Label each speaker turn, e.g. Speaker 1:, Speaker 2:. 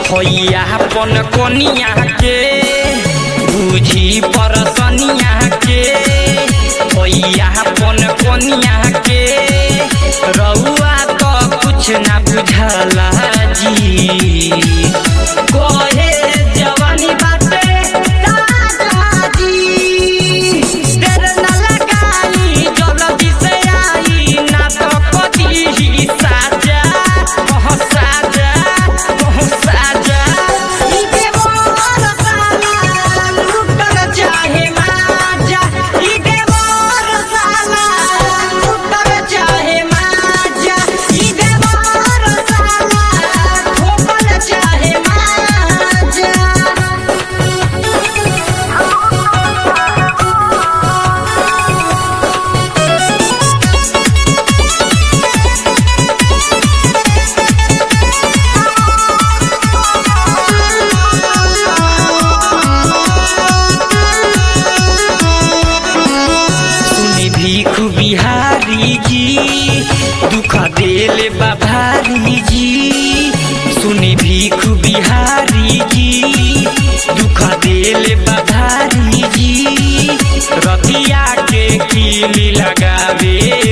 Speaker 1: होइया पन कोनिया के बुझी परसनिया के होइया पन कोनिया के रउआ तो कुछ ना बुझला जी कोहे जवानी बाटे राजा जी देर न लगाई जल्दी से आई ना तो कदी ही साजा ओह साजा ओह साजा ई देवर साला लूटल चाहे माजा ई देवर साला लूटल चाहे माजा ई देवर साला ठोकल चाहे माजा सुनी भीख बिहारी जी दुख देले बाभारी जी सुनी भीख बिहारी जी दुख देले बाभारी जी रतिया के कीली लगावे